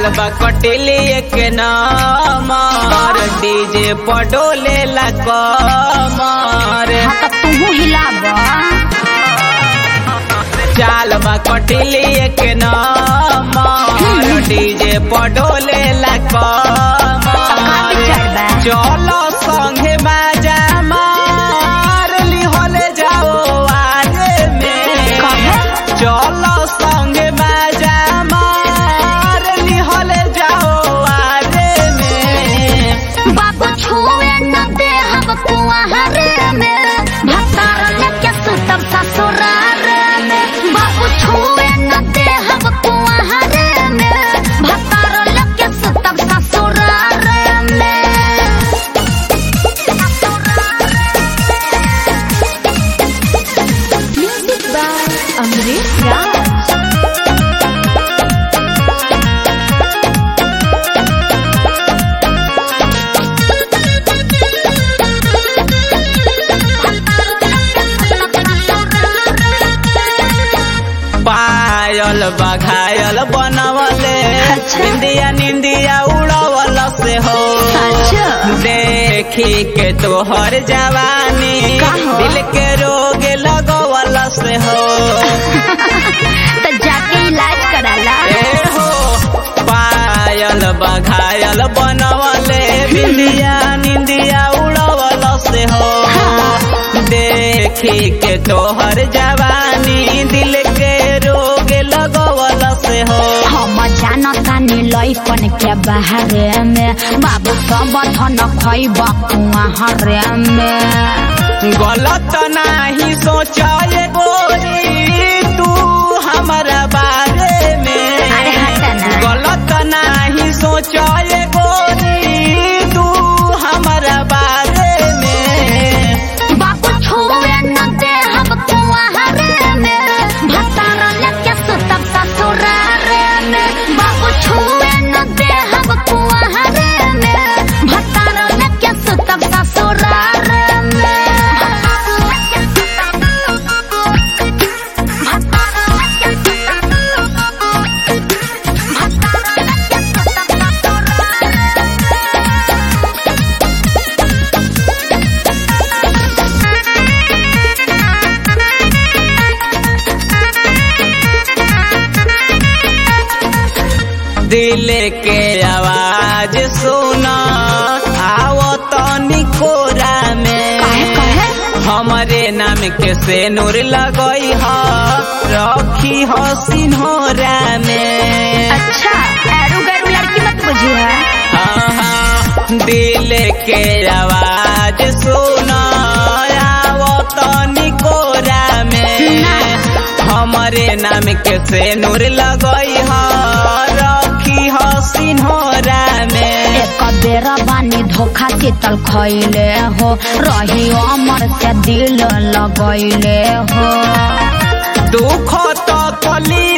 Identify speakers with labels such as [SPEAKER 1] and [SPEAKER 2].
[SPEAKER 1] चाल बा कटिली एक नमर डीजे पडोले ला कमर
[SPEAKER 2] हाँ तो तू हिलाब
[SPEAKER 1] चाल बा कटिली एक नमर डीजे पडोले ला कमर
[SPEAKER 2] चढ़बा
[SPEAKER 1] चलो संगे मजा मार लिहले जाओ आरे में
[SPEAKER 2] कहे
[SPEAKER 1] चलो संगे मजा मार लिहले जाओ आरे में
[SPEAKER 2] बाबू छुए न दे हम कुआरे में भतार लेके सुतब ससुरार में बाबू छुए न दे हम कुआरे में भतार लेके सुतब ससुरार में म्यूजिक बाय अमरीश राज
[SPEAKER 1] पायल बघायल बनवले
[SPEAKER 2] अच्छा।
[SPEAKER 1] निंदिया निंदिया उड़वल से हो
[SPEAKER 2] अच्छा।
[SPEAKER 1] देखी के तोहर जवानी
[SPEAKER 2] का हो?
[SPEAKER 1] दिल के रोग लगवल से हो
[SPEAKER 2] तो जाके इलाज कराला
[SPEAKER 1] ए हो पायल बघायल बनवले बिंदिया निंदिया उड़वल से हो देखी के तोहर जवानी दिल के रोग लगवल से हो
[SPEAKER 2] हम जानतानी लैकन के बाहरे में बाबू सब धन खैब कुआरे में
[SPEAKER 1] गलत नाही सोचाए गोरी तू हमारा बारे में
[SPEAKER 2] अरे हटा ना।
[SPEAKER 1] गलत नाही सोचाए गोरी तू हमारा बारे में
[SPEAKER 2] बाबू छुए न दे हम कुआरे में भतार लेके सुतब ससुरारे में बाबू छुए न दे हम कुआरे में भतार लेके सुतब ससुरारे
[SPEAKER 1] दिल के आवाज सुना आओ तो निकोरा में
[SPEAKER 2] काहे, काहे?
[SPEAKER 1] हमरे नाम के से नूर लगई ह रखी हो सिन्होरा में
[SPEAKER 2] अच्छा एरू गैरू लड़की मत बुझिए
[SPEAKER 1] हाँ, दिल के आवाज सुना आओ तो निकोरा में हमरे नाम के से नूर लगई ह रखी हो सिन्होरा में
[SPEAKER 2] एक बेर बानी धोखा शीतल खैले हो रही अमर से दिल लगैले हो
[SPEAKER 1] दुख तो कली